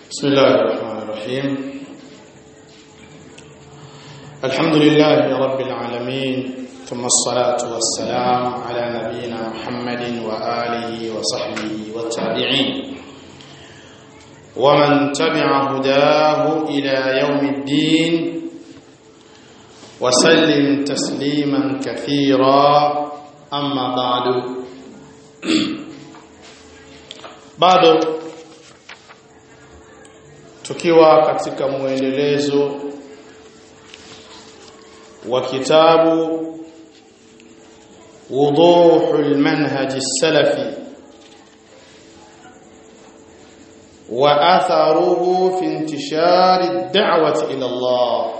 بسم الله الرحمن الرحيم الحمد لله رب العالمين ثم الصلاة والسلام على نبينا محمد وآله وصحبه والتابعين ومن تبع هداه إلى يوم الدين وسلم تسليما كثيرا أما بعد bado tukiwa katika muendelezo wa kitabu وضوح المنهج السلفي وأثره في انتشار الدعوة إلى الله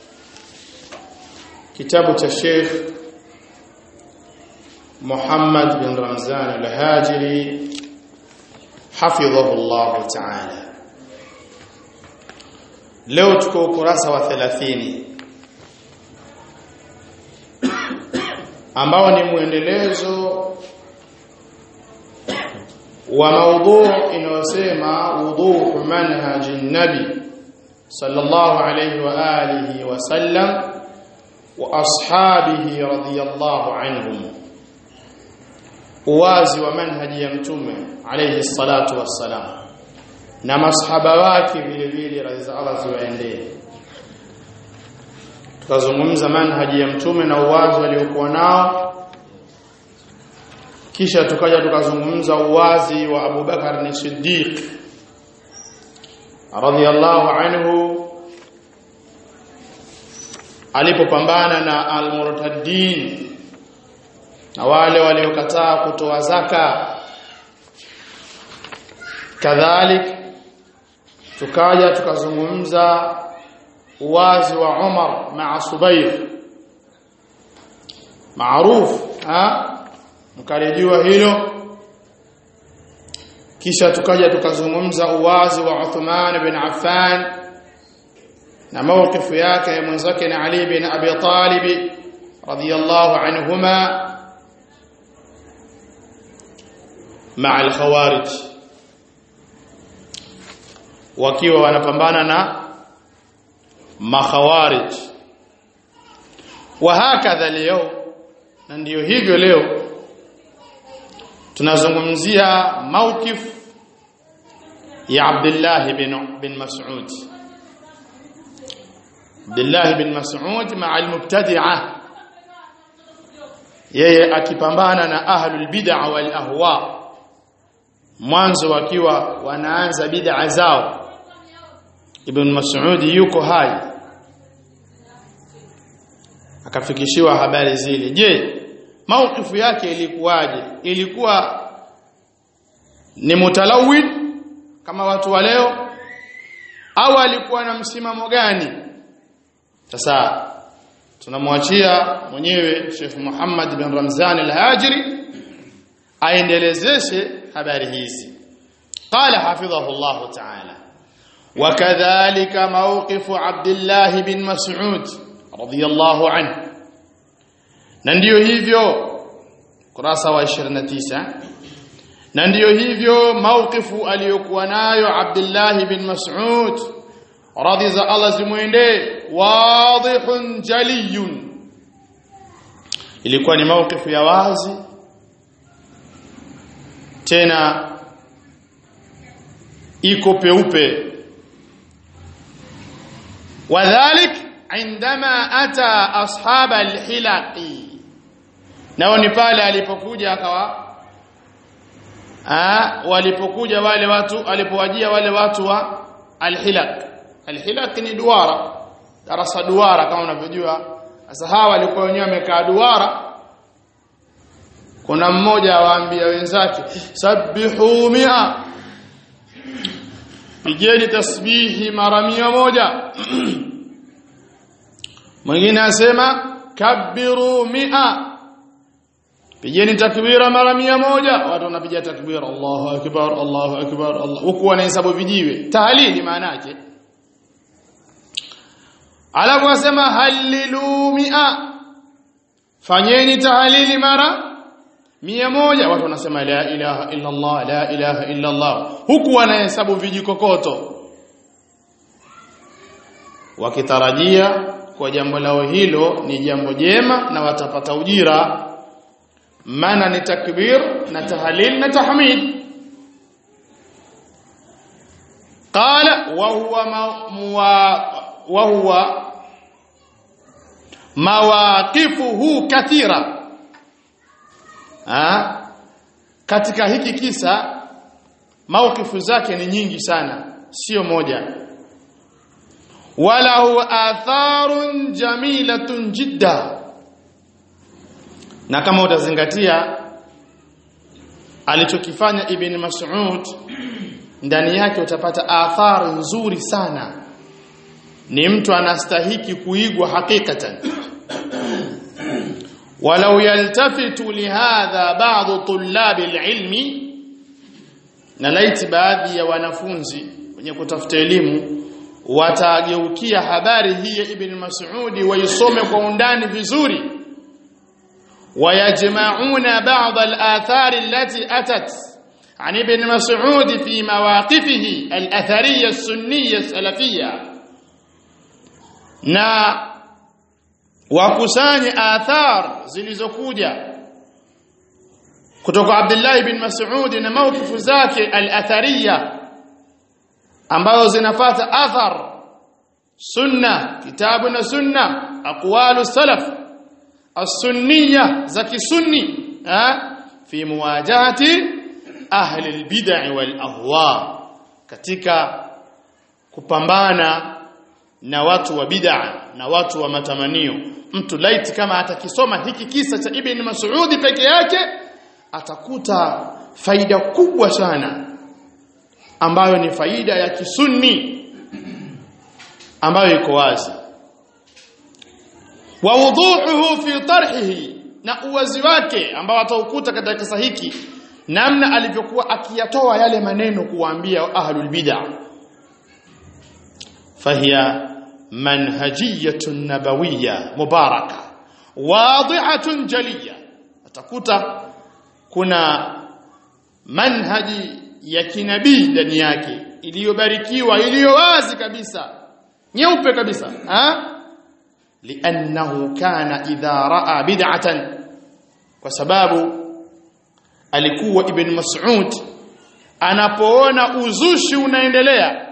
كتاب الشيخ محمد بن رمزان الهاجري حفظه الله تعالى leo tuko ukurasa wa 30 ambao ni mwendelezo wa maudhu inayosema wuduhu manhaji nabi sallallahu alayhi wa alihi wa sallam wa ashabihi radiyallahu anhum uwazi wa manhaji ya mtume alayhi salatu wassalam na masahaba wake vile vile radhi za Allah ziwaendee tukazungumza manhaji ya mtume na uwazi waliokuwa nao kisha tukaja tukazungumza uwazi wa Abu Bakar ni Siddiq radhiyallahu anhu alipopambana na al-murtaddin na wale waliokataa kutoa zaka kadhalik tukaja tukazungumza uwazi wa Umar maa Subayr maarufu ha mkalijua hilo kisha tukaja tukazungumza uwazi wa Uthman bin Affan na mawqifu yake mwenzake na Ali bin Abi Talib radiyallahu anhuma مع الخوارج wakiwa wanapambana na makhawarij wa hakadha leo na ndiyo hivyo leo tunazungumzia mawkif ya Abdullah bin bin Mas'ud Abdullah bin Mas'ud ma'a al-mubtadi'ah yeye akipambana na ahlul bid'ah wal ahwa mwanzo wakiwa wanaanza bid'a zao Ibn Mas'ud yuko hai akafikishiwa habari zile je maukifu yake ilikuwaje ilikuwa ni mutalawid kama watu wa leo au alikuwa na msimamo gani sasa tunamwachia mwenyewe Sheikh Muhammad bin Ramzan al-Hajiri aendelezeshe habari hizi qala hafidhahu Allah ta'ala وكذلك موقف عبد الله بن مسعود رضي الله عنه na ndio hivyo kurasa wa 29 na ndio hivyo mauqifu aliyokuwa nayo Abdullah bin Mas'ud radhi za Allah zimwende wadihun jaliyun ilikuwa ni mauqifu ya wazi tena iko peupe wadhalik indama ata ashaba alhilaqi nao ni pale alipokuja akawa ah walipokuja wale watu alipowajia wale watu wa alhilaq alhilaq ni duara darasa duara kama unavyojua sasa hawa walikuwa wenyewe wamekaa duara kuna mmoja awaambia wenzake sabbihu mia pigeni tasbihi mara mia moja mwingine asema kabiru mia pigeni takbira mara mia moja watu wanapiga takbira Allahu akbar Allahu akbar Allah huku wanahesabu vijiwe tahlili maana yake alafu asema halilu mia fanyeni tahlili mara mia moja watu wanasema la ilaha illa Allah la ilaha illa Allah huku wanahesabu vijikokoto wakitarajia kwa jambo lao hilo ni jambo jema na watapata ujira maana ni takbir na tahlil na tahmid qala wa huwa wa huwa mawaqifuhu kathira ha? katika hiki kisa maukifu zake ni nyingi sana sio moja wala huwa atharun jamilatun jidda na kama utazingatia alichokifanya ibn Mas'ud ndani yake utapata athari nzuri sana ni mtu anastahiki kuigwa hakikatan walau yaltafitu lihadha ba'd tullab alilmi na laiti baadhi ya wanafunzi wenye kutafuta elimu watageukia habari hii ya ibn Mas'ud waisome kwa undani vizuri ويجمعون بعض الآثار التي أتت عن ابن مسعود في مواقفه الأثرية السنية السلفية na wakusanye athar zilizokuja kutoka Abdullah ibn Mas'ud na mawkifu zake al-athariya ambazo zinafata athar sunna kitabu na sunna aqwalu salaf السنيه زكي سني ها في مواجهه اهل البدع والاهواء katika kupambana na watu wa bid'a na watu wa matamanio mtu laiti kama atakisoma hiki kisa cha Ibn Mas'ud peke yake atakuta faida kubwa sana ambayo ni faida ya kisunni ambayo iko wazi wa wudhuhu fi tarhihi na uwazi wake ambao ataukuta katika kisa hiki namna alivyokuwa akiyatoa yale maneno kuwaambia ahlul bid'ah fahiya manhajiyatun nabawiyya mubaraka wadihatun jaliya atakuta kuna manhaji ya kinabii ndani yake iliyobarikiwa iliyo wazi kabisa nyeupe kabisa ha لانه كان اذا راى بدعه kwa sababu alikuwa ibn mas'ud anapoona uzushi unaendelea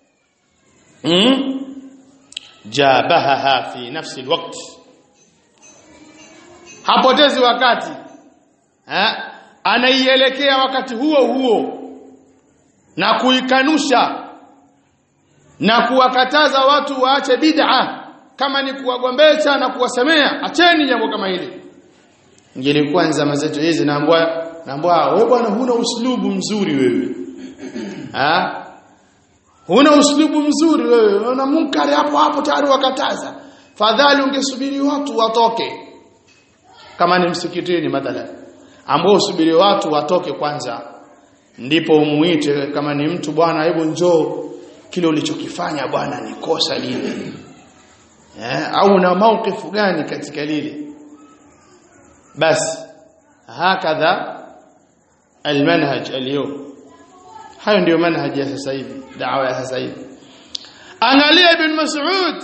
mm? jabahaha fi nafsi alwaqt hapotezi wakati ha? anaielekea wakati huo huo na kuikanusha na kuwakataza watu waache bid'a kama ni kuwagombesha na kuwasemea acheni jambo kama hili ingelikuwa nzama zetu hizi naambwa naambwa wewe bwana huna uslubu mzuri wewe ha huna uslubu mzuri wewe unaona munkari hapo hapo tayari wakataza fadhali ungesubiri watu watoke kama ni msikitini mathalan ambao usubiri watu watoke kwanza ndipo umuite kama ni mtu bwana hebu njoo kile ulichokifanya bwana ni kosa lile eh, au na maukifu gani katika lile basi hakadha almanhaj اليوم hayo ndio manhaji ya sasa hivi dawa ya sasa hivi angalia ibn mas'ud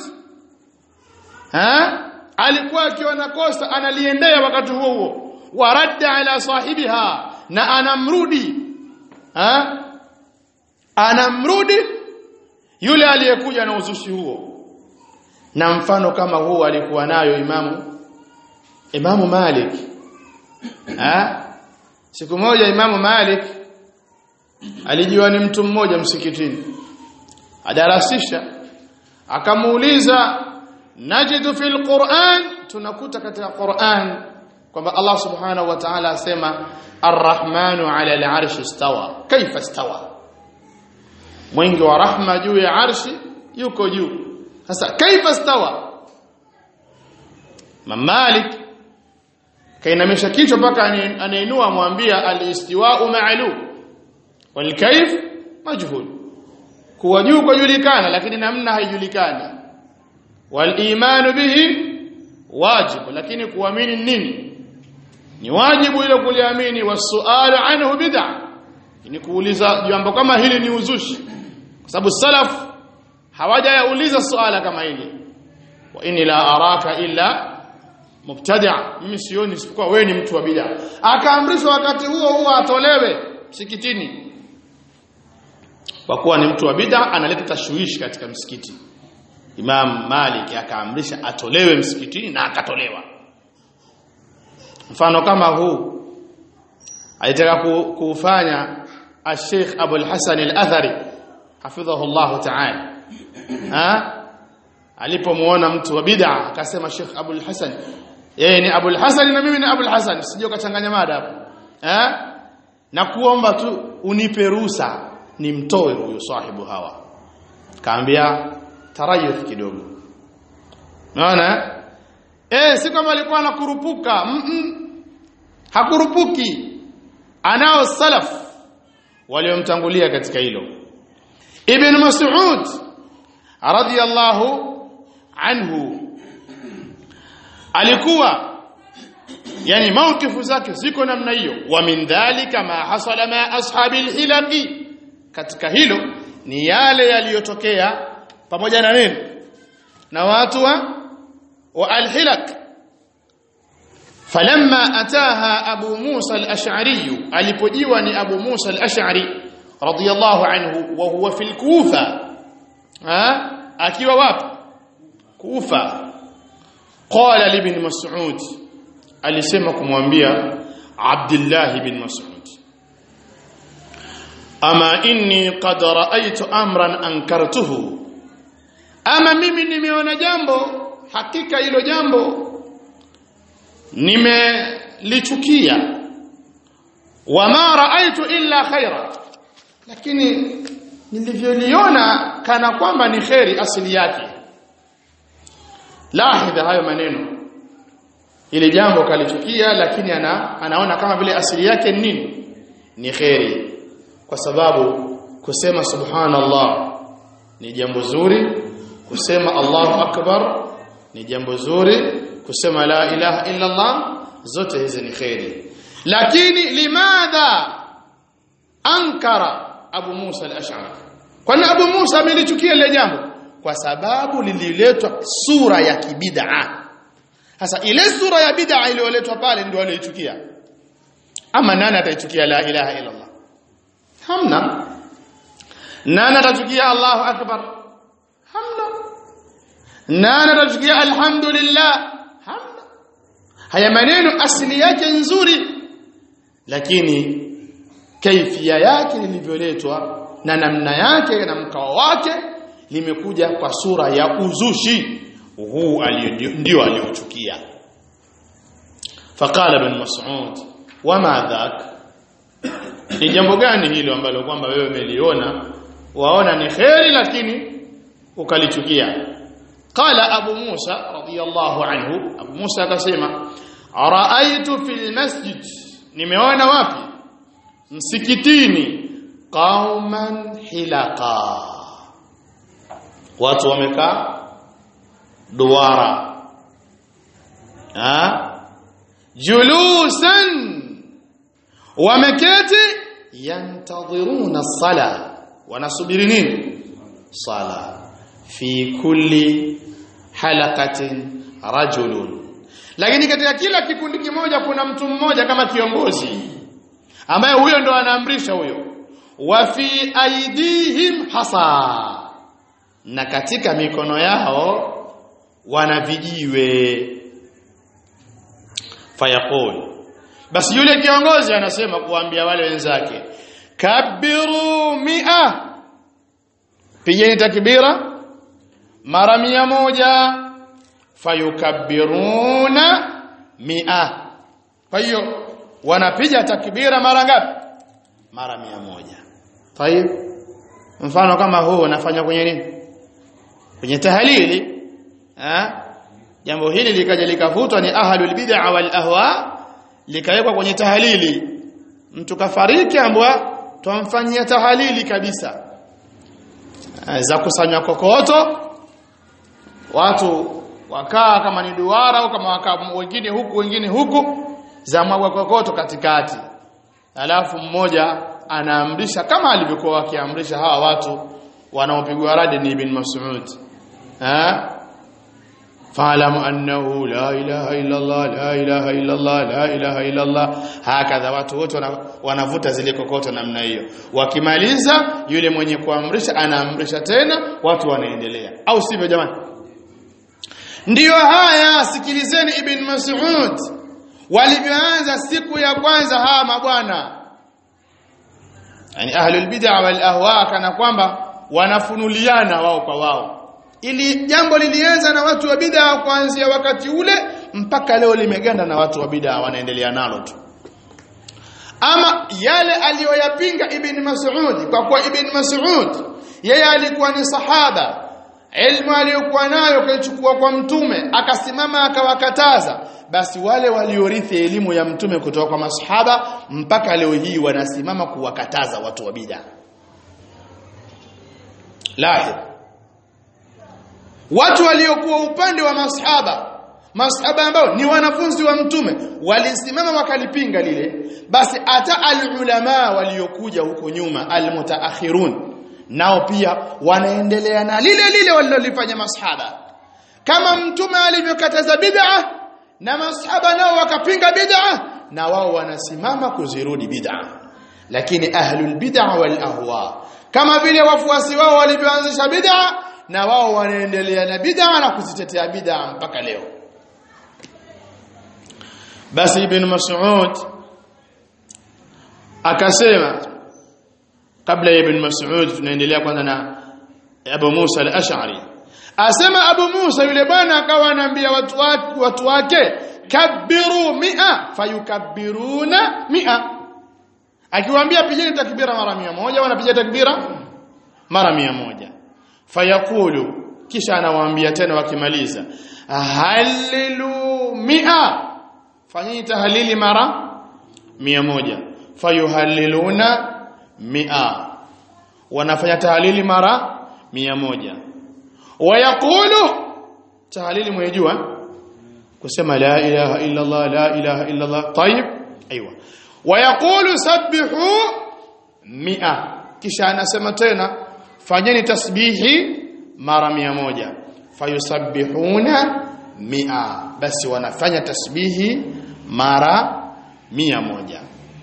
ha alikuwa akiona kosa analiendea wakati huo huo waradda ala sahibiha na anamrudi ha anamrudi yule aliyekuja na uzushi huo na mfano kama huo alikuwa nayo imamu imamu Malik ha siku moja imamu Malik alijua ni mtu mmoja msikitini adarasisha akamuuliza najidu fil Qur'an tunakuta katika Qur'an kwamba Allah subhanahu wa ta'ala asema arrahmanu ala al-arshi istawa kaifa istawa mwingi wa rahma juu ya arshi yuko juu sasa kaifa stawa mamalik kainamisha kichwa mpaka anainua mwambia al-istiwa'u ma'lum wal kayf majhul kuwa juu kujulikana lakini namna haijulikani wal imanu bihi wajibu lakini kuamini nini ni wajibu ile kuliamini wasualu anhu bid'a ni kuuliza jambo kama hili ni uzushi kwa sababu salaf hawajayauliza suala kama hili wa inni la araka illa mubtadi' mimi sioni isipokuwa wewe ni mtu wa bid'a akaamrishwa wakati huo huo atolewe msikitini kwa kuwa ni mtu wa bid'a analeta tashwishi katika msikiti Imam Malik akaamrisha atolewe msikitini na akatolewa mfano kama huu alitaka kufanya Sheikh Abu al-Hasan al-Athari hafidhahu Allah ta'ala ha alipomuona mtu wa bid'a akasema Sheikh Abu al-Hasan yeye ni Abu al-Hasan na mimi ni Abu al-Hasan sije ukachanganya mada hapo eh na kuomba tu unipe ruhusa nimtoe huyo sahibu hawa kaambia tarayuf kidogo unaona eh si kama alikuwa anakurupuka mm -mm. hakurupuki anao salaf waliomtangulia katika hilo ibn mas'ud radiyallahu anhu alikuwa yani maukifu zake ziko namna hiyo wa min dhalika ma hasala ma ashabi alhilaqi katika hilo ni yale yaliyotokea pamoja na nini na watu wa wa alhilaq falamma ataha abu musa al-ash'ari alipojiwa ni abu musa al-ash'ari radiyallahu anhu wa huwa fil kufa ha akiwa wapi kufa qala li ibn mas'ud alisema kumwambia abdullah ibn mas'ud ama inni qad ra'aytu amran ankartuhu ama mimi nimeona jambo hakika hilo jambo nimelichukia wama raaitu illa khaira lakini nilivyoliona kana kwamba ni kheri asili yake lahidha hayo maneno ile jambo kalichukia lakini ana, anaona kama vile asili yake ni nini ni kheri kwa sababu kusema subhanallah ni jambo zuri kusema Allahu akbar ni jambo zuri kusema la ilaha illa Allah zote hizi ni khairi lakini limadha ankara Abu Musa al-Ash'ari kwani Abu Musa amelichukia ile jambo kwa sababu lililetwa sura ya kibid'a sasa ile sura ya bid'a iliyoletwa pale ndio aliyochukia ama nani ataichukia la ilaha illa Allah hamna nani atachukia Allahu akbar hamna nani atachukia alhamdulillah hamna haya maneno asili yake nzuri lakini kaifia yake lilivyoletwa na namna yake na mkao wake limekuja kwa sura ya uzushi huu ndio aliochukia faqala ibn mas'ud wama dhak ni jambo gani hilo ambalo kwamba wewe umeliona waona ni kheri lakini ukalichukia qala abu musa radiyallahu anhu abu musa akasema raaitu fil masjid nimeona wapi msikitini qauman hilaqa watu wamekaa duara ha julusan wameketi yantadhiruna sala wanasubiri nini sala fi kulli halaqatin rajulun lakini katika kila kikundi kimoja kuna mtu mmoja kama kiongozi ambaye huyo ndo anaamrisha huyo wa fi aidihim hasa na katika mikono yao wana vijiwe fayaqul basi yule kiongozi anasema kuambia wale wenzake kabiru mia pigeni takbira mara mia moja fayukabbiruna mia kwa hiyo wanapiga takbira mara ngapi mara mia moja tayib mfano kama huu unafanya kwenye nini kwenye tahalili eh jambo hili likaja likavutwa ni ahlul bid'a wal ahwa likawekwa kwenye tahalili mtu kafariki ambwa twamfanyia tahalili kabisa za kusanywa kokoto watu wakaa kama ni duara au kama wakaa wengine huku wengine huku za mwagwa kokoto katikati alafu mmoja anaamrisha kama alivyokuwa wakiamrisha hawa watu wanaopigwa radi ni ibn Mas'ud ha fa'lam annahu la ilaha illa Allah la ilaha illa Allah la ilaha illa Allah hakadha watu wote wanavuta zile kokoto namna hiyo wakimaliza yule mwenye kuamrisha anaamrisha tena watu wanaendelea au sivyo jamani ndiyo haya sikilizeni ibn Mas'ud walivyoanza siku ya kwanza hawa mabwana yani ahlul bid'a wal ahwa kana kwamba wanafunuliana wao kwa wao ili jambo lilianza na watu wa bid'a kuanzia wakati ule mpaka leo limeganda na watu wa bid'a wanaendelea nalo tu ama yale aliyoyapinga ibn Mas'ud kwa kuwa ibn Mas'ud yeye alikuwa ni sahaba ilmu aliyokuwa nayo kaichukua kwa mtume akasimama akawakataza basi wale waliorithi elimu ya mtume kutoka kwa masahaba mpaka leo hii wanasimama kuwakataza watu wa bid'a lahir watu waliokuwa upande wa masahaba masahaba ambao ni wanafunzi wa mtume walisimama wakalipinga lile basi hata alulama waliokuja huko nyuma almutaakhirun nao pia wanaendelea na lile lile walilofanya masahaba kama mtume alivyokataza bid'a na masahaba nao wakapinga bid'a na wao wanasimama kuzirudi bid'a lakini ahlul bid'a wal ahwa kama vile wafuasi wao walivyoanzisha bid'a na wao wanaendelea na bid'a na kuzitetea bid'a mpaka leo basi ibn Mas'ud akasema kabla ya ibn Mas'ud tunaendelea kwanza na Abu Musa al-Ash'ari asema Abu Musa yule bwana akawa anaambia watu wake watu wake kabiru mia fayukabbiruna mia akiwaambia pigeni takbira mara mia moja wanapiga takbira mara mia moja fayakulu kisha anawaambia tena wakimaliza halilu mia fanyeni tahlili mara mia moja fayuhalliluna mia wanafanya tahlili mara mia moja wayaqulu tahlili mwejua kusema la ilaha illa Allah la ilaha illa Allah طيب ايوه wayaqulu sabbihu mia kisha anasema tena fanyeni tasbihi mara mia moja fayusabbihuna mia basi wanafanya tasbihi mara mia moja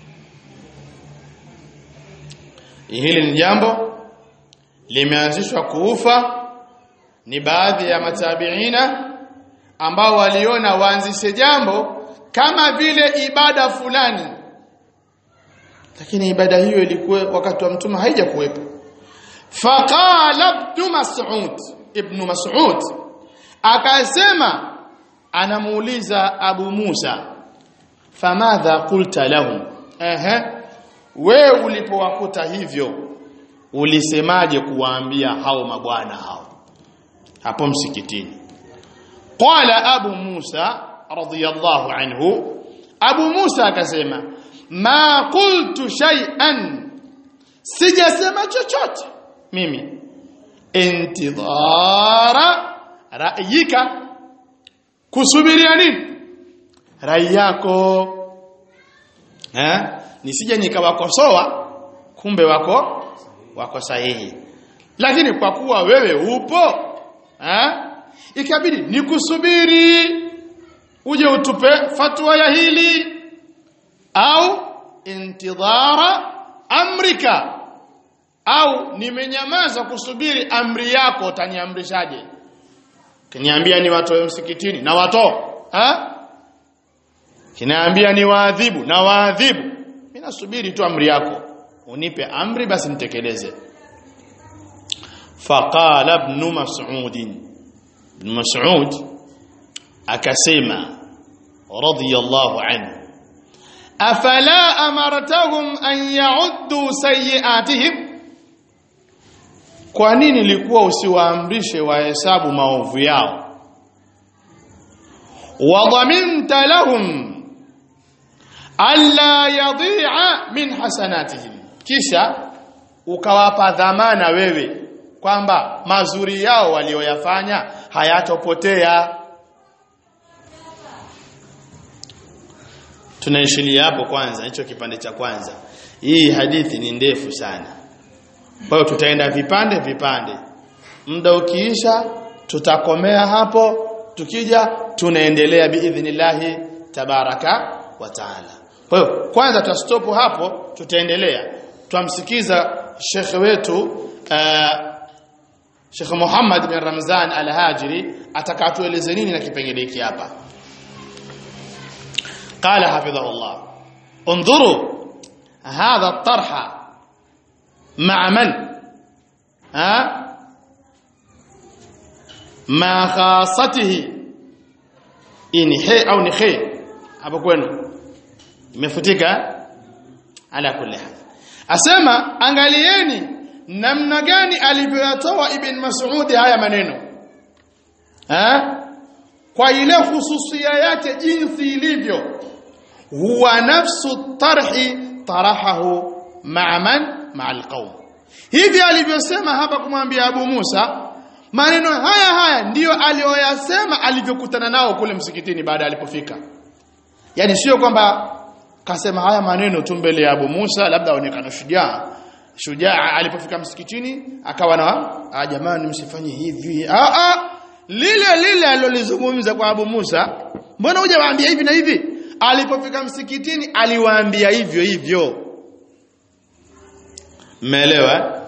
hili ni jambo limeanzishwa kuufa ni baadhi ya matabiina ambao waliona waanzishe jambo kama vile ibada fulani lakini ibada hiyo ilikuwa wakati wa mtume haijakuwepo faqala ibn mas'ud ibn mas'ud akasema anamuuliza abu musa famadha qulta lahum ehe wewe ulipowakuta hivyo ulisemaje kuwaambia hao mabwana hao hapo msikitini qala abu musa radiyallahu anhu abu musa akasema ma qultu shay'an sijasema chochote mimi intidhara ra'yika kusubiria nini rai yako eh nisije nikawakosoa kumbe wako wako sahihi lakini kwa kuwa wewe upo eh ikabidi nikusubiri uje utupe fatwa ya hili au intidhara amrika au nimenyamaza kusubiri amri yako utaniamrishaje kiniambia ni watoe msikitini na watoa ha kinaambia ni waadhibu na waadhibu mimi nasubiri tu amri yako unipe amri basi nitekeleze faqala ibn mas'ud ibn mas'ud akasema radiyallahu anhu afala amartahum an ya'uddu sayyi'atihim kwa nini ilikuwa usiwaamrishe wahesabu maovu yao wadhaminta lahum alla yadhi'a min hasanatihim kisha ukawapa dhamana wewe kwamba mazuri yao walioyafanya hayatopotea tunaishilia hapo kwanza hicho kipande cha kwanza hii hadithi ni ndefu sana kwa hiyo tutaenda vipande vipande muda ukiisha tutakomea hapo tukija tunaendelea biidhnillahi tabaraka wa taala kwa hiyo kwanza tutastop hapo tutaendelea twamsikiza shekhe wetu uh, Sheikh Muhammad bin Ramzan Al-Hajiri atakatueleze nini na kipengele hiki hapa قال حفظه الله انظروا هذا الطرح مع من ها مع خاصته ini he au ni he hapo kwenu imefutika ala kulli hal asema angalieni namna gani alivyoyatoa ibn Mas'ud haya maneno ha? kwa ile hususia yake jinsi ilivyo huwa nafsu tarhi tarahahu ma'a man ma'a alqawm hivi alivyosema hapa kumwambia Abu Musa maneno haya haya ndiyo aliyoyasema alivyokutana nao kule msikitini baada alipofika yani sio kwamba kasema haya maneno tu mbele ya Abu Musa labda aonekana shujaa shujaa alipofika msikitini akawa na jamani msifanye hivi ah ah lile lile alilozungumza kwa Abu Musa mbona huja waambia hivi na hivi alipofika msikitini aliwaambia hivyo hivyo mmeelewa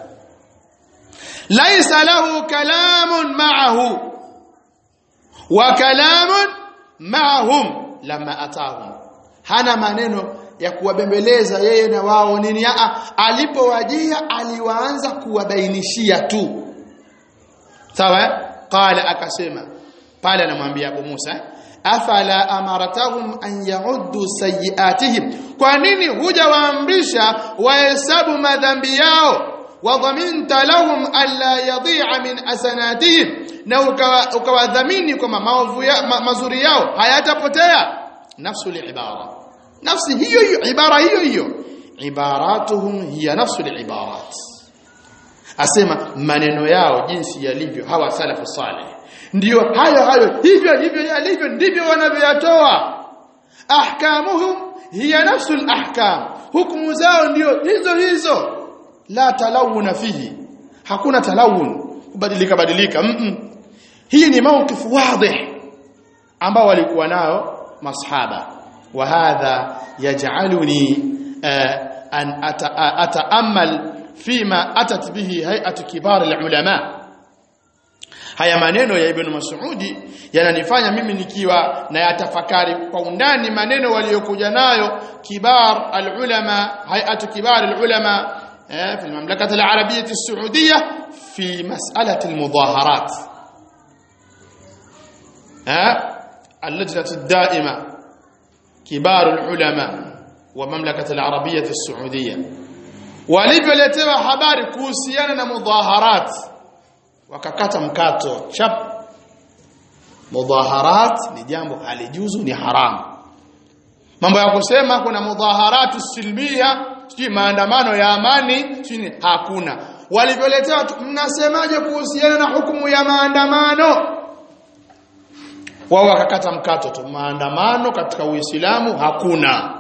laisa lahu kalamun ma'ahu wa kalamun ma'ahum lama atahum hana maneno ya kuwabembeleza yeye na wao nini a alipowajia aliwaanza kuwabainishia tu sawa qala akasema pale anamwambia Abu Musa afala amartahum an yauddu sayiatihim kwa nini hujawaamrisha wahesabu madhambi yao wadhaminta lahum alla yadhi'a min asanatihim na ukawadhamini kwamba maovu ya, ma, mazuri yao hayatapotea nafsu liibara nafsi hiyo hiyo ibara hiyo hiyo ibaratuhum hiya nafsu liibarat asema maneno yao jinsi yalivyo hawa salafu salih ndio hayo hayo hivyo hivyo yalivyo ndivyo wanavyoyatoa ahkamuhum hiya nafsu alahkam hukumu zao ndio hizo hizo la talawuna fihi hakuna talawun kubadilika badilika mm -mm. hii ni mawkifu wadih ambao walikuwa nao masahaba wa hadha yaj'aluni an ata'ammal fima atat bihi hay'atu kibar alulama haya maneno ya ibn Mas'udi yananifanya mimi nikiwa na yatafakari kwa undani maneno waliokuja nayo kibar alulama hay'atu kibar alulama في المملكة العربية السعودية في مسألة المظاهرات اللجنة الدائمة كبار العلماء ومملكة العربية السعودية walivyoletewa habari kuhusiana na mudhaharat wakakata mkato chap mudhaharat ni jambo halijuzu ni haramu mambo ya kusema kuna mudhaharatu silmia sijui maandamano ya amani sijui hakuna walivyoletewa mnasemaje kuhusiana na hukumu ya maandamano wao wakakata mkato tu maandamano katika Uislamu hakuna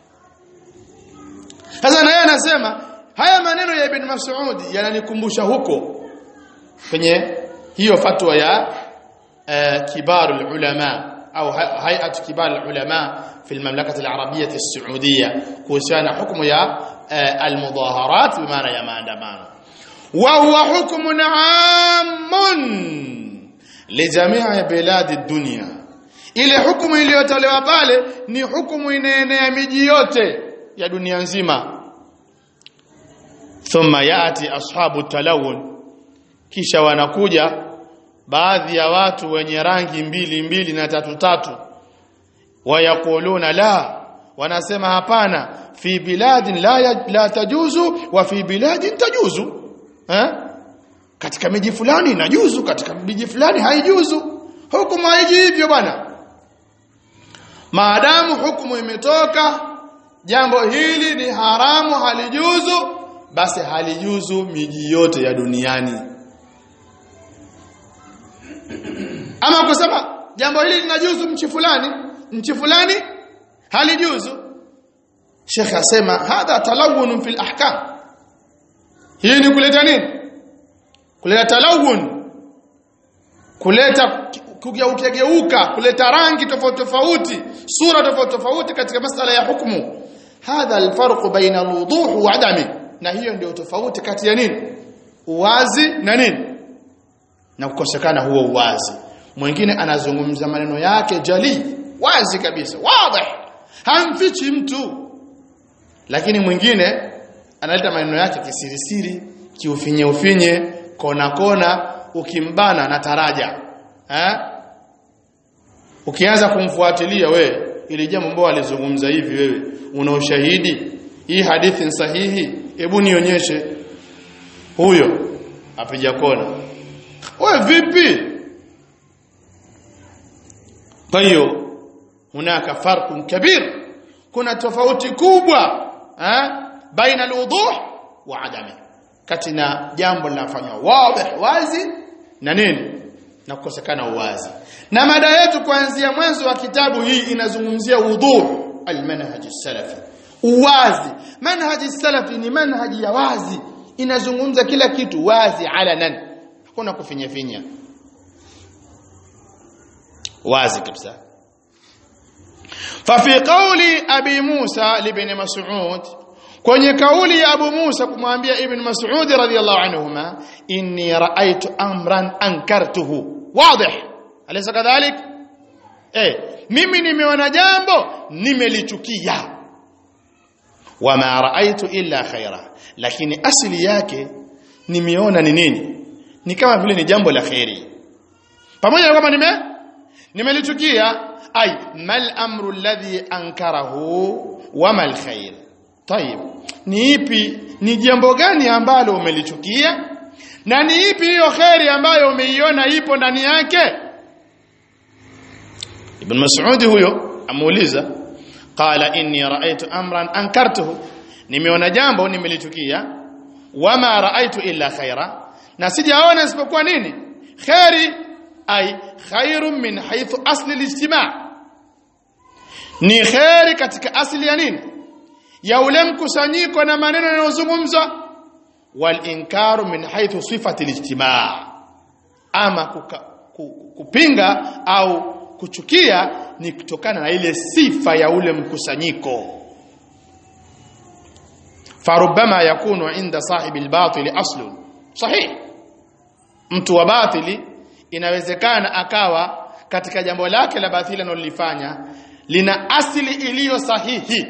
sasa na yeye anasema haya maneno ya Ibn Mas'ud yananikumbusha huko kwenye hiyo fatwa ya uh, kibaru ulama au hay'at kibar ulama في المملكة العربية السعودية كوسانا حكم يا المظاهرات بمعنى يا maandamano وهو حكم عام لجميع بلاد الدنيا ile hukumu iliyotolewa pale ni hukumu inaenea miji yote ya dunia nzima thumma yati ashabu talawun kisha wanakuja baadhi ya watu wenye rangi mbili mbili na tatu tatu wayakuluna la wanasema hapana fi biladin la, ya, la tajuzu wa fi biladin tajuzu eh? katika miji fulani inajuzu katika miji fulani haijuzu hukumu haiji hivyo bwana maadamu hukumu imetoka jambo hili ni haramu halijuzu basi halijuzu miji yote ya duniani ama kusema jambo hili linajuzu mchi fulani nchi fulani halijuzu Sheikh asema hadha talawun fil ahkam hii ni kuleta nini kuleta talawun kuleta kugeuka geuka kuleta rangi tofauti tofauti sura tofauti tofauti katika masala ya hukumu hadha alfarq baina alwuduh wa adami na hiyo ndio tofauti kati ya nini uwazi na nini na kukosekana huo uwazi mwingine anazungumza maneno yake jali wazi kabisa wazi hamfichi mtu lakini mwingine analeta maneno yake kisirisiri kiufinye ufinye kona kona ukimbana na taraja eh ukianza kumfuatilia we ili jambo ambalo alizungumza hivi wewe una ushahidi hii hadithi ni sahihi hebu nionyeshe huyo apija kona wewe vipi kwa hiyo hunaka farqun kabir kuna tofauti kubwa eh baina alwuduh wa adami kati na jambo linafanywa wazi wazi na nini na kukosekana uwazi na mada yetu kuanzia mwanzo wa kitabu hii inazungumzia wuduh almanhaj salafi uwazi manhaji salafi ni manhaji ya wazi inazungumza kila kitu wazi alanan hakuna kufinya finya wazi kabisa ففي قول ابي موسى لابن مسعود kwenye kauli ya Abu Musa kumwambia Ibn Mas'ud radhiyallahu anhuma inni ra'aytu amran ankartuhu wadih alaysa kadhalik eh mimi nimeona jambo nimelichukia wama ra'aytu illa khaira lakini asili yake nimeona ni nini ni kama vile ni jambo la khairi pamoja na kwamba nime nimelichukia ay mal amru alladhi ankarahu wama alkhair tayib ni ipi ni jambo gani ambalo umelichukia na ni ipi hiyo khairi ambayo umeiona ipo ndani yake ibn mas'ud huyo amuuliza qala inni ra'aytu amran ankartuhu nimeona jambo nimelichukia wama ra'aytu illa khaira na sijaona isipokuwa nini khairi ay khairun min haythu asli al-ijtima' ni khairi katika asili ya nini ya ule mkusanyiko na maneno yanayozungumzwa wal inkaru min haythu sifati al-ijtima' ama kuka, ku, kupinga au kuchukia ni kutokana na ile sifa ya ule mkusanyiko farubama yakunu inda sahibi al-batil aslun sahih mtu wa batili inawezekana akawa katika jambo lake la batili analolifanya lina asili iliyo sahihi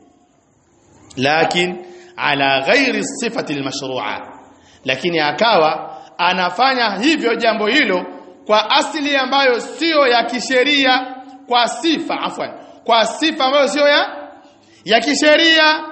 lakin ala ghairi sifati almashru'a lakini akawa anafanya hivyo jambo hilo kwa asili ambayo sio ya kisheria kwa sifa afwan kwa sifa ambayo sio ya ya kisheria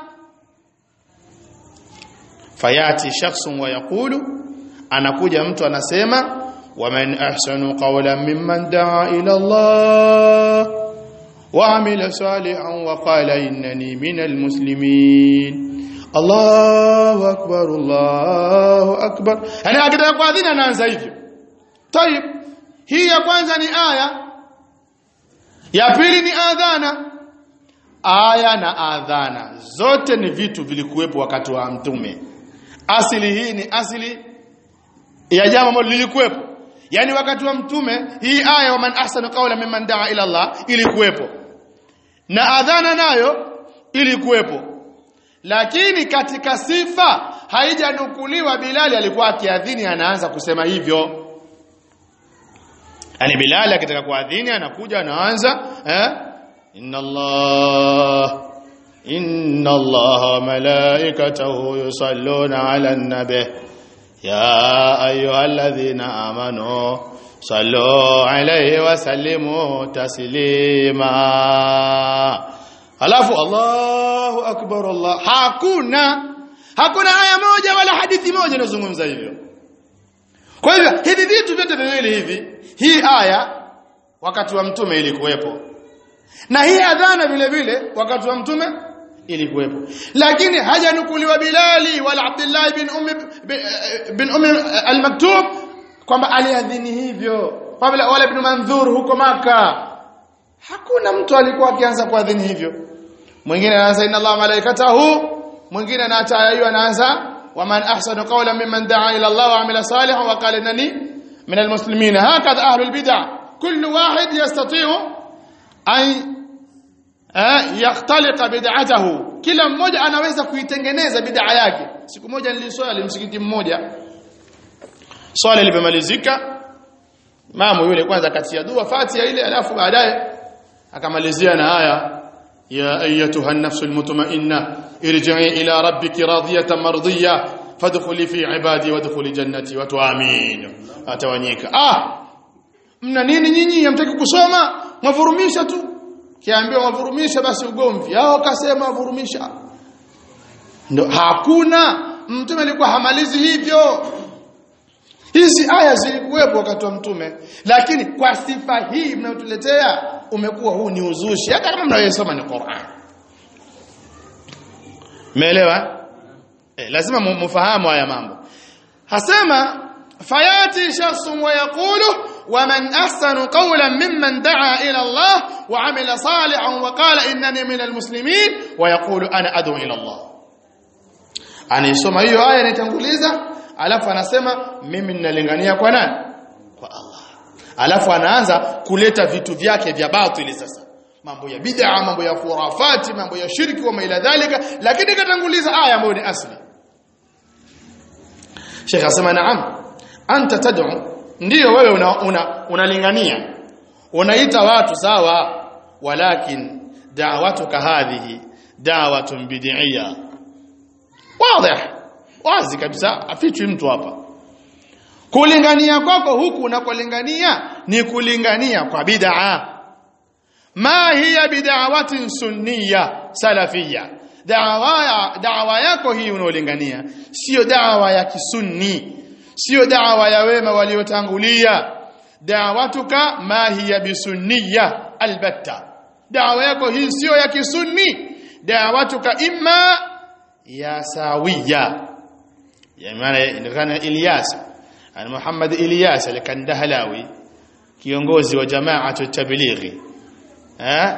fayati shakhsun wa yaqulu anakuja mtu anasema waman ahsanu qawlan mimman daa ila Allah وعمل صالحا وقال إنني من المسلمين الله أكبر الله أكبر أنا أكده قاذين أنا أنزا hivyo طيب hii ya kwanza ni aya ya pili ni adhana aya na adhana zote ni vitu vilikuwepo wakati wa mtume asili hii ni asili ya jambo ambalo lilikuwepo yani wakati wa mtume hii aya wa man ahsanu qawla mimman daa ila Allah ilikuwepo na adhana nayo ilikuwepo lakini katika sifa haijanukuliwa Bilali alikuwa akiadhini anaanza kusema hivyo yani Bilali akitaka kuadhini anakuja anaanza eh inna Allah inna Allah malaikatahu yusalluna ala nabi ya ayyuhalladhina amanu sallu alayhi wa sallimu taslima alafu Allahu akbar Allah hakuna hakuna aya moja wala hadithi moja inazungumza hivyo kwa hivyo hivi vitu vyote viwili hivi hii aya wakati wa mtume ilikuwepo na hii adhana vile vile wakati wa mtume ilikuwepo lakini hajanukuliwa Bilali wala Abdullah bin Ummi bin Ummi al-Maktub kwamba aliadhini hivyo wala wala ibn Manzur huko maka hakuna mtu alikuwa akianza kuadhini hivyo mwingine anaanza inna Allah malaikatahu mwingine anaacha hiyo anaanza waman ahsanu qawlan mimman daa ila Allah wa amila salihan wa qala innani min almuslimin hakadha ahlul bid'ah kullu wahid yastati'u an yakhtaliqa bid'atahu kila mmoja anaweza kuitengeneza bid'a yake siku moja niliswali msikiti mmoja swala limemalizika mamu yule kwanza katia dua fatia ile alafu baadaye akamalizia na haya ya ayatuha an-nafsul mutma'inna irji'i ila rabbiki radiyatan mardiyya fadkhuli fi ibadi wadkhuli jannati wa tu'amin atawanyika ah mna nini nyinyi hamtaki kusoma mwavurumisha tu kiambiwa mwavurumisha basi ugomvi hao kasema wavurumisha ndo hakuna mtume alikuwa hamalizi hivyo hizi aya zilikuwepo wakati wa mtume lakini kwa sifa hii mnayotuletea umekuwa huu ni uzushi hata kama mnayosoma ni Qur'an Umeelewa? Eh, lazima mfahamu haya mambo. Hasema fayati shakhsun wa yaqulu wa man ahsanu qawlan mimman daa ila Allah wa amila salihan wa qala innani minal muslimin wa yaqulu ana ad'u ila Allah. Anaisoma hiyo aya inaitanguliza alafu anasema mimi ninalingania kwa nani? Kwa Allah. Alafu anaanza kuleta vitu vyake vya batili sasa mambo ya bid'a mambo ya khurafati mambo ya shirki wa maila dhalika lakini katanguliza aya ambayo ni asli Sheikh asema naam anta tad'u ndio wewe unalingania una, una unaita watu sawa walakin da'watuka hadhihi da'watun bid'iyya wazi wazi kabisa afichwi mtu hapa kulingania kwako huku unakolingania ni kulingania kwa bid'a ma hiya bid'awatin sunniya salafiyya da'wa da'wa yako hii unaolingania sio da'wa ya kisunni sio da'wa ya wema waliotangulia da'watuka ma hiya bisunniya albatta da'wa yako hii sio ya kisunni da'watuka imma ya sawiya ya maana inakana Ilyas ana Muhammad Ilyas al-Kandahlawi kiongozi wa jamaatu tablighi eh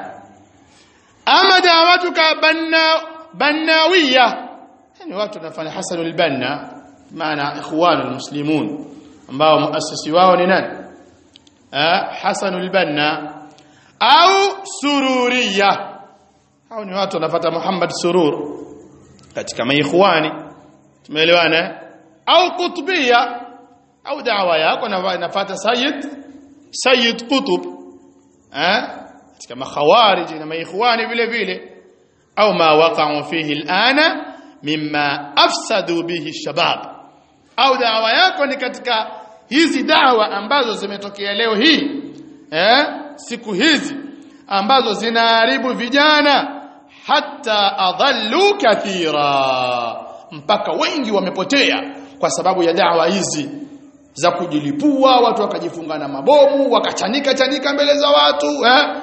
ama da'watuka banna bannawiya yani watu wanafanya Hasanul Banna maana ikhwanul muslimun ambao muasisi wao ni nani eh Hasanul Banna au sururiya hao ni watu wanafuata Muhammad Surur katika maikhwani tumeelewana au kutubia au da'wa yako nafuata Sayyid Sayyid Qutb eh katika makhawarij na maikhwani vile vile au ma waqa'u fihi al'ana mimma afsadu bihi shabab au dawa yako ni katika hizi dawa ambazo zimetokea leo hii eh siku hizi ambazo zinaharibu vijana hata adhallu kathira mpaka wengi wamepotea kwa sababu ya dawa hizi za kujilipua watu wakajifunga na mabomu wakachanika chanika mbele za watu eh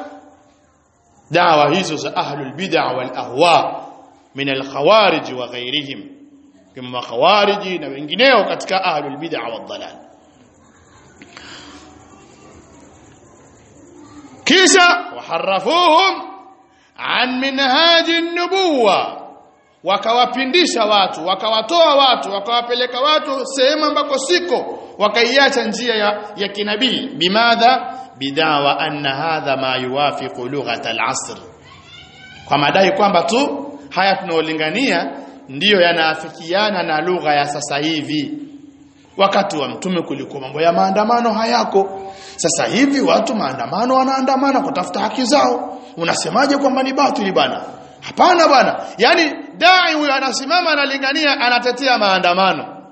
dawa hizo za ahlul bid'a wal ahwa min al khawarij wa ghairihim kama khawariji na wengineo katika ahlul bid'a wal dalal kisha waharafuhum an minhaji an-nubuwa wakawapindisha watu wakawatoa watu wakawapeleka watu sehemu ambako siko wakaiacha njia ya, ya kinabii bimadha bidawa anna hadha ma yuwafiqu lughat al-asr kwa madai kwamba tu haya tunaolingania ndiyo yanaafikiana na lugha ya sasa hivi wakati wa mtume kulikuwa mambo ya maandamano hayako sasa hivi watu maandamano wanaandamana kutafuta haki zao unasemaje kwamba ni batili bana hapana bwana yani dai huyo anasimama analingania anatetea maandamano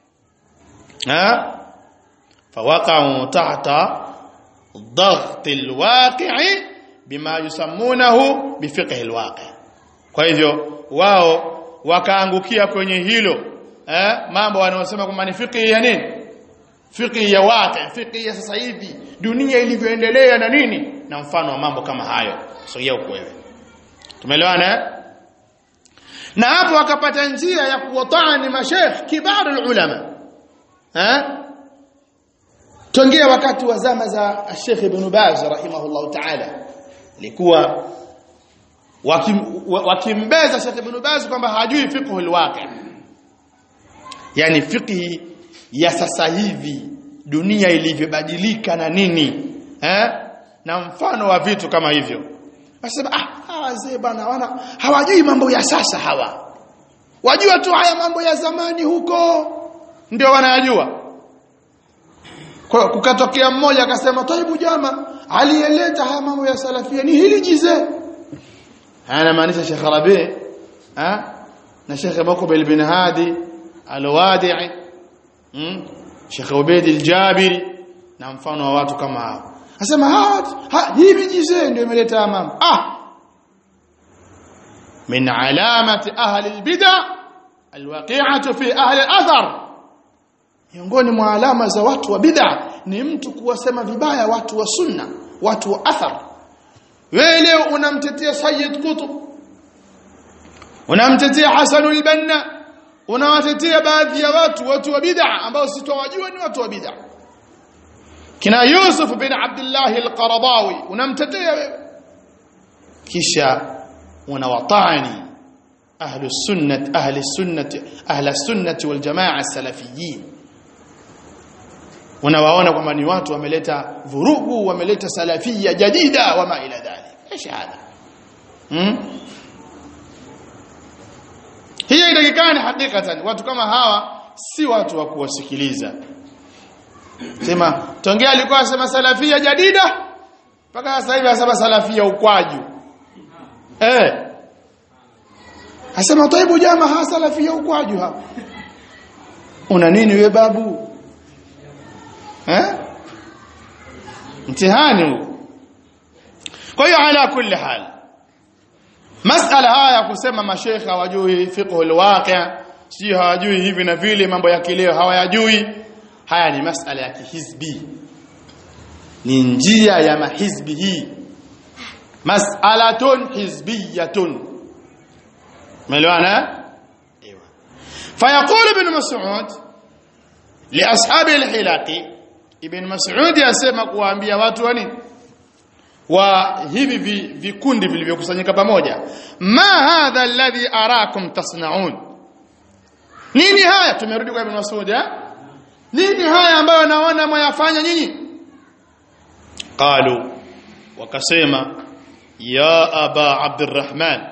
ha fawaqa'u tahta ضغط الواقع بما يسمونه بفقه الواقع kwa hivyo wao wakaangukia kwenye hilo eh mambo wanaosema kwamba ni fiqh ya nini fiqh ya waqi fiqh ya sasa hivi dunia ilivyoendelea na nini na mfano wa mambo kama hayo sogea huko wewe tumeelewana na hapo wakapata njia ya kuwatani mashaikh kibar ulama eh Tongea wakati wa zama za Sheikh Ibn Baz rahimahullah ta'ala ilikuwa wakim, wakimbeza Sheikh Ibn Baz kwamba hajui fiqh alwaqi yani fiqhi ya sasa hivi dunia ilivyobadilika na nini eh na mfano wa vitu kama hivyo Wasema ah hawa wazee bana wana hawajui mambo ya sasa hawa. Wajua tu haya mambo ya zamani huko ndio wanayajua. Kwa kukatokea mmoja akasema taibu jama aliyeleta haya mambo ya salafia ni hili jize. Hana maanisha Sheikh Rabi ha na Sheikh Muqbil bin Hadi al-Wadi'i hmm? Sheikh Ubaid al-Jabiri na mfano wa watu kama hao. Anasema ha hivi jize ndio imeleta mambo. Ah من علامة أهل البدع الواقعة في أهل الأثر miongoni mwa alama za watu wa bid'a ni mtu kuwasema vibaya watu wa sunna watu wa athar wewe leo unamtetea Sayyid Qutb unamtetea Hasan al-Banna unawatetea baadhi ya watu watu wa bid'a ambao sitowajua ni watu wa bid'a kina Yusuf bin Abdullah al-Qaradawi unamtetea wewe kisha unawatani ahlu sunnah ahli sunnah ahli sunnah wal jamaa salafiyin unawaona kwamba ni watu wameleta vurugu wameleta salafia jadida wama ila dhalik ايش هذا hmm? hiyo inatakikana hakikatan watu kama hawa si watu wa kuwasikiliza sema tongea alikuwa anasema salafia jadida mpaka sasa hivi anasema salafia ukwaju eh Asema taibu jama ha salafia ukwaju hapa. Una nini we babu? Eh? Mtihani huu. Kwa hiyo ala kulli hal. Masala haya kusema mashaikh hawajui fiqh alwaqi' si hawajui hivi na vile mambo ya kileo hawayajui. Haya ni masala ya kihizbi. Ni njia ya mahizbi hii. Mas'alatun hizbiyatun. ملوانا ايوه فيقول ابن مسعود لاصحاب الحلاق ابن مسعود yasema kuwaambia watu wa nini wa hivi vikundi vilivyokusanyika pamoja ma hadha alladhi arakum tasnaun nini haya tumerudi kwa ibn Mas'ud eh nini haya ambayo naona mwayafanya nyinyi qalu wakasema ya aba abdurrahman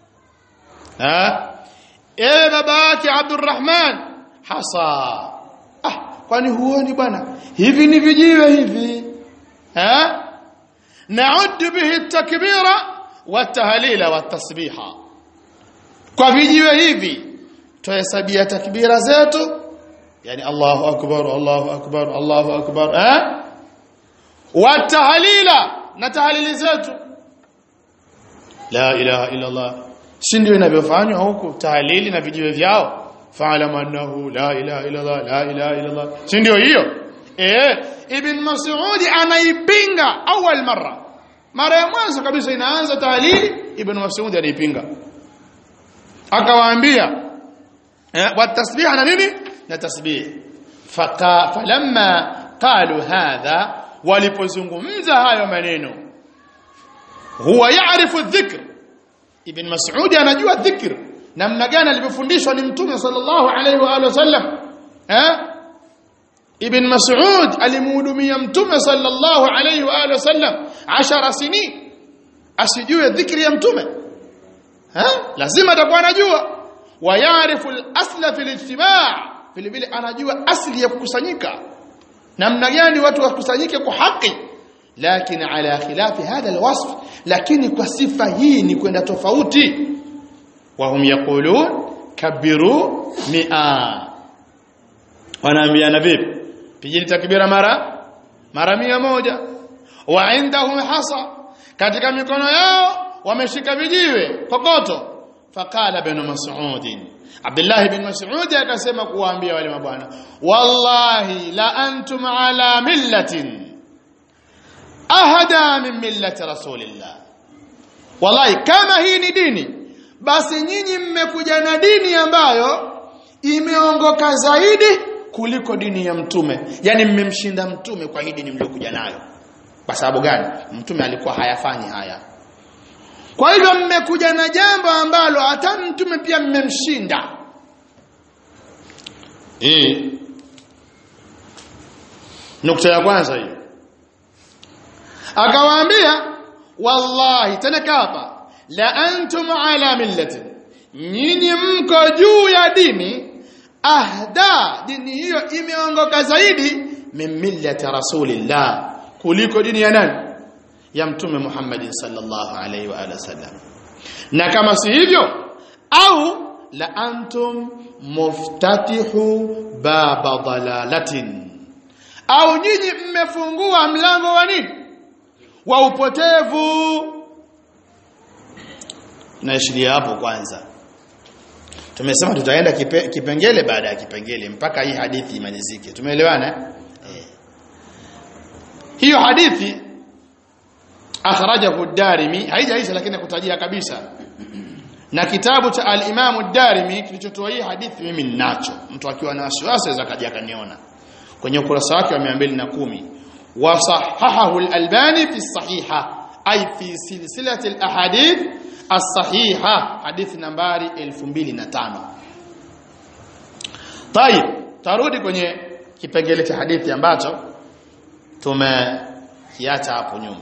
ha ewe baba yake Abdurrahman hasa ah kwani huoni bwana hivi ni vijiwe hivi ha naud bihi takbira wa tahlila wa tasbiha kwa vijiwe hivi tuhesabia takbira zetu yani Allahu akbar Allahu akbar Allahu akbar ha wa tahlila na tahlili zetu la ilaha illa Allah si ndio inavyofanywa huku tahlili na vijiwe vyao fa'lam annahu la ilaha illa Allah la ilaha illa Allah si ndio hiyo eh ibn mas'ud anaipinga awal mara mara ya mwanzo kabisa inaanza tahlili ibn mas'ud anaipinga akawaambia eh wa tasbih na nini na tasbih faka falamma qalu hadha walipozungumza hayo maneno huwa yaarifu dhikr ibn mas'ud anajua dhikr namna gani alivyofundishwa ni mtume sallallahu alaihi wa alihi wasallam eh ibn mas'ud alimhudumia mtume sallallahu alaihi wa alihi wasallam 10 sinin asijue dhikri ya mtume eh lazima atakuwa anajua wa yaarifu al-asla fi al-ijtima' vile vile anajua asli ya kukusanyika namna gani watu wakusanyike kwa haki lakini ala khilafi hadha alwasf lakini kwa sifa hii ni kwenda tofauti wahum yaqulun kabiru mi'a wanaambiana vipi pigeni takbira mara mara mia moja wa indahum hasa katika mikono yao wameshika vijiwe kokoto faqala ibn mas'ud Abdullah ibn Mas'ud akasema kuwaambia wale mabwana wallahi la antum ala millatin ahada min millati rasulillah wallahi kama hii ni dini basi nyinyi mmekuja na dini ambayo imeongoka zaidi kuliko dini ya mtume yani mmemshinda mtume kwa hii dini mliokuja nayo kwa sababu gani mtume alikuwa hayafanyi haya kwa hivyo mmekuja na jambo ambalo hata mtume pia mmemshinda eh nukta ya kwanza hiyo akawaambia wallahi tena kapa la antum ala millati nyinyi mko juu ya dini ahda dini hiyo imeongoka zaidi min millati rasulillah kuliko dini ya nani ya mtume Muhammad sallallahu alaihi wa alihi wasallam na kama si hivyo au la antum muftatihu baba dalalatin au nyinyi mmefungua mlango wa nini wa upotevu naishiria hapo kwanza tumesema tutaenda kipe, kipengele baada ya kipengele mpaka hii hadithi imalizike tumeelewana eh hiyo hadithi akhrajahu ad-Darimi haijaisha lakini kutajia kabisa na kitabu cha al-Imam ad-Darimi kilichotoa hii hadithi mimi ninacho mtu akiwa na wasiwasi aweza kaja kaniona kwenye ukurasa wake wa 210 wa sahahahu al-Albani fi sahiha ay fi silsilati al-ahadith as-sahiha hadithi nambari 2005 طيب tarudi kwenye kipengele cha hadithi ambacho tumekiacha hapo nyuma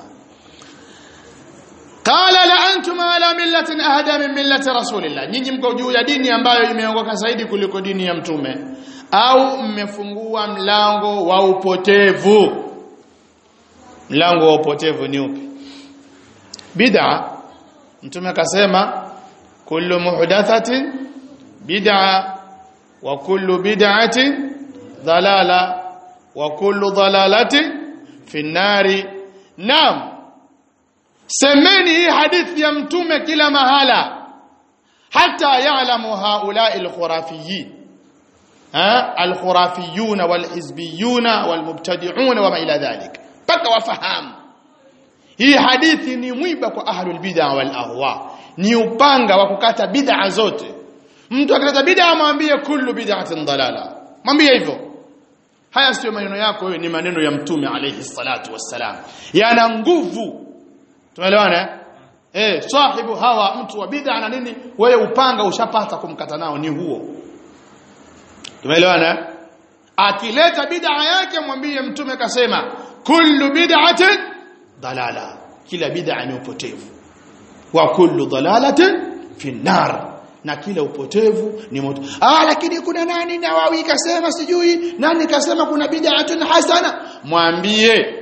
qala la antum ala millatin ahda min millati rasulillah nyinyi mko juu ya dini ambayo imeongoka zaidi kuliko dini ya mtume au mmefungua mlango wa upotevu mlango wa upotevu ni upi bid'a mtume akasema kullu muhdathatin bid'a wa kullu bid'atin dhalala wa kullu dhalalatin fi nari naam semeni hii hadithi ya mtume kila mahala hata ya'lamu haula'i al-khurafiyin ha al-khurafiyun wal-hizbiyun wal-mubtadi'un wa ma ila dhalik paka wafahamu hii hadithi ni mwiba kwa ahlul bid'a wal ahwa ni upanga wa kukata bid'a zote mtu akileta bid'a mwambie kullu bid'atin dalala mwambie hivyo haya sio maneno yako wewe ni maneno ya mtume alayhi salatu wassalam yana nguvu tumeelewana eh sahibu hawa mtu wa bid'a na nini wewe upanga ushapata kumkata nao ni huo tumeelewana akileta bid'a yake mwambie mtume kasema kullu bid'atin dalala kila bid'a ni upotevu wa kullu dalalatin fi nar na kila upotevu ni moto ah lakini kuna nani nawawi kasema sijui nani kasema kuna bid'atun hasana mwambie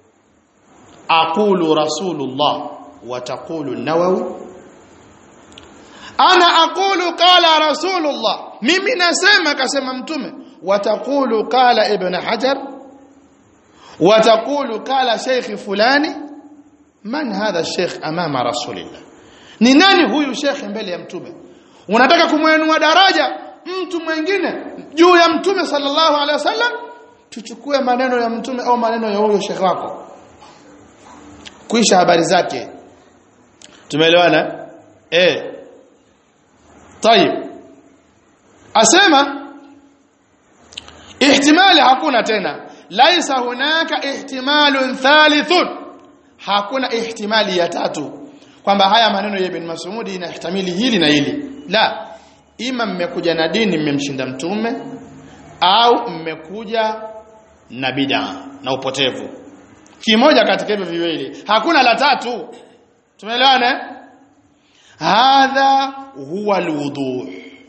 aqulu rasulullah wa taqulu nawawi ana aqulu qala rasulullah mimi nasema kasema mtume wa taqulu qala ibn hajar wa taqulu qala sheikh fulani man hadha sheikh amama rasulillah ni nani huyu sheikh mbele ya mtume unataka kumwenua daraja mtu mwingine juu ya mtume sallallahu alaihi wasallam tuchukue maneno ya mtume au maneno ya huyo sheikh wako kuisha habari zake tumeelewana eh طيب asema ihtimali hakuna tena laisa hunaka ihtimalun thalithun hakuna ihtimali ya tatu kwamba haya maneno ya ibn Mas'ud inahtamili hili na hili la ima mmekuja na dini mmemshinda mtume au mmekuja na bid'a na upotevu kimoja katika hivyo viwili hakuna la tatu tumeelewana hadha huwa alwuduh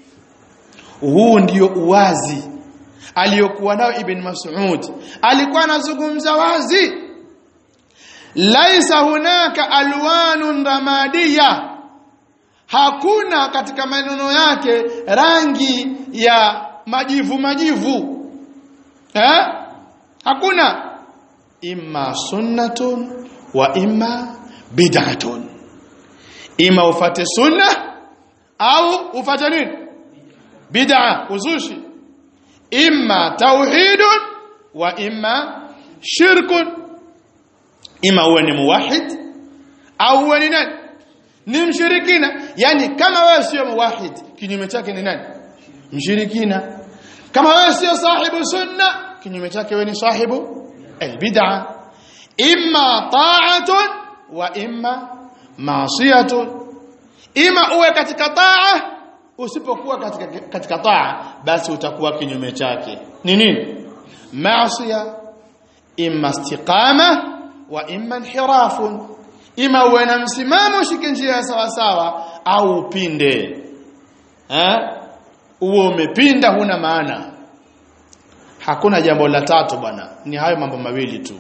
huu ndio uwazi aliyokuwa nao ibn Mas'ud alikuwa anazungumza wazi laisa hunaka alwanun ramadiya hakuna katika maneno yake rangi ya majivu majivu eh hakuna imma sunnatun wa imma bid'atun ima ufate sunna au ufate nini bid'a uzushi imma tauhidun wa imma shirkun ima uwe ni muwahid au uwe ni nani ni mshirikina yani kama wewe sio muwahid kinyume chake ni nani mshirikina kama wewe sio sahibu sunna kinyume chake wewe ni sahibu albid'a imma ta'atun wa imma maasiyatun ima uwe katika taa usipokuwa katika katika taa basi utakuwa kinyume chake ni nini maasiya imma istiqama wa imma inhirafun ima uwe na msimamo ushike njia sawa sawa au upinde eh uwe umepinda huna maana hakuna jambo la tatu bwana ni hayo mambo mawili tu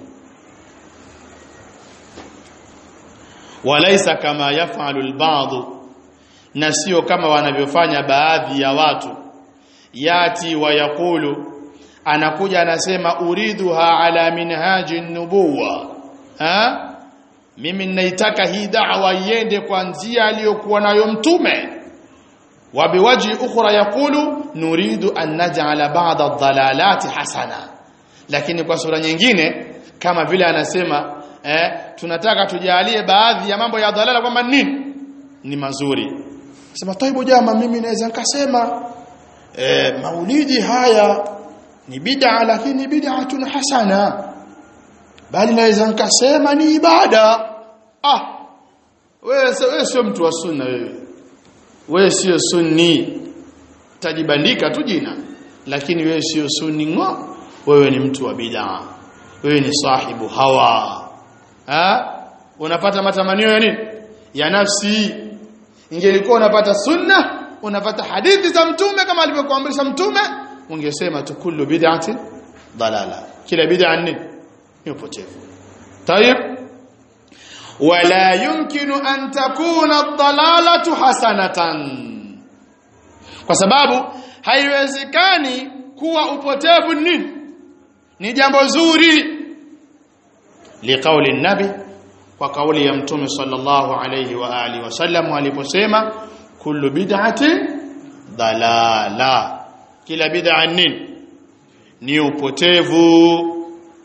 walaisa kama yafalu alba'd na sio kama wanavyofanya baadhi ya watu yati wa yakulu anakuja anasema uridhuha ala minhaji nubuwa ha mimi ninaitaka hii da'wa iende kwa njia aliyokuwa nayo mtume wa biwaji ukhra yakulu nuridu an naj'ala ba'da ad-dalalati hasana lakini kwa sura nyingine kama vile anasema eh, tunataka tujalie baadhi ya mambo ya dhalala kwamba nini ni mazuri sema taibu jama mimi naweza nikasema eh, maulidi haya ni bid'a lakini bid'atun hasana bali naweza nikasema ni ibada ah wewe wewe sio mtu wa sunna wewe wewe sio sunni tajibandika tu jina lakini wewe sio sunni ngo wewe ni mtu wa bid'a wewe ni sahibu hawa ha unapata matamanio ya nini ya nafsi ingelikuwa unapata sunna unapata hadithi za mtume kama alivyokuamrisha mtume ungesema tu kullu bid'ati dalala kila bid'a ni ni upotevu tayib wala yumkinu an takuna ad-dalalatu hasanatan kwa sababu haiwezekani kuwa upotevu nini ni jambo zuri liqauli nabi kwa kauli ya mtume sallallahu alayhi wa alihi wasallam aliposema kullu bid'atin dalala kila bid'a nini ni upotevu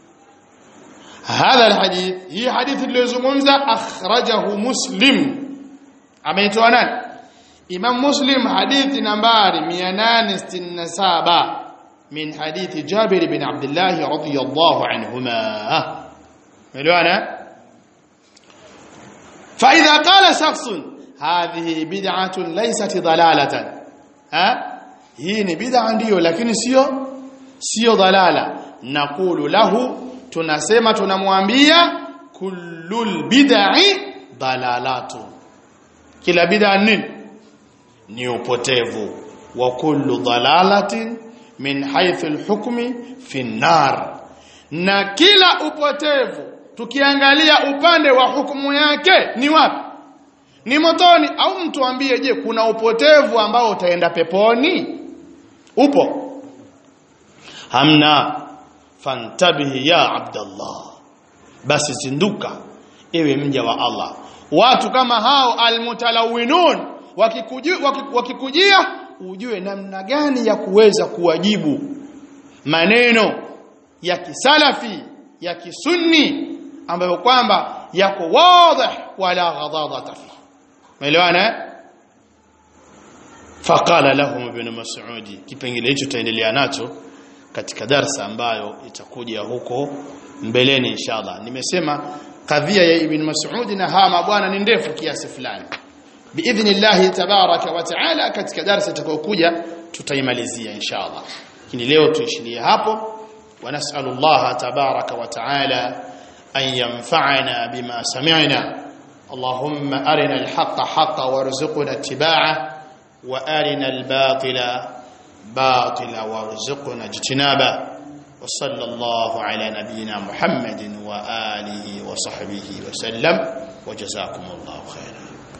هذا الحديث هي حديث اللي أخرجه مسلم ameitoa nani Imam Muslim hadithi nambari 867 min hadithi Jabir bin Abdullah radhiyallahu anhuma ملوانا فإذا قال شخص هذه بدعة ليست ضلالة ها hii ni bid'a ndiyo lakini sio sio dalala naqulu lahu tunasema tunamwambia kullul bid'i dalalatu kila bid'a nini ni upotevu wa kullu dalalatin min haythu alhukmi fi nar na kila upotevu tukiangalia upande wa hukumu yake ni wapi ni motoni au mtu ambie je kuna upotevu ambao utaenda peponi upo hamna fantabihi ya abdallah basi zinduka ewe mja wa Allah watu kama hao almutalawinun wakikujia, wakikujia ujue namna gani ya kuweza kuwajibu maneno ya kisalafi ya kisunni ambayo kwamba yako wazi wala ghadadata fi umeelewana faqala lahum ibn mas'ud kipengele hicho taendelea nacho katika darsa ambayo itakuja huko mbeleni inshallah nimesema kadhia ya ibn mas'ud na hawa mabwana ni ndefu kiasi fulani biidhnillah tabaraka wa taala katika darsa itakayokuja tutaimalizia inshallah lakini leo tuishilie hapo ونسأل الله تبارك وتعالى أن ينفعنا بما سمعنا اللهم أرنا الحق حقا وارزقنا اتباعه وأرنا الباطل باطلا وارزقنا اجتنابه وصلى الله على نبينا محمد وآله وصحبه وسلم وجزاكم الله خيرا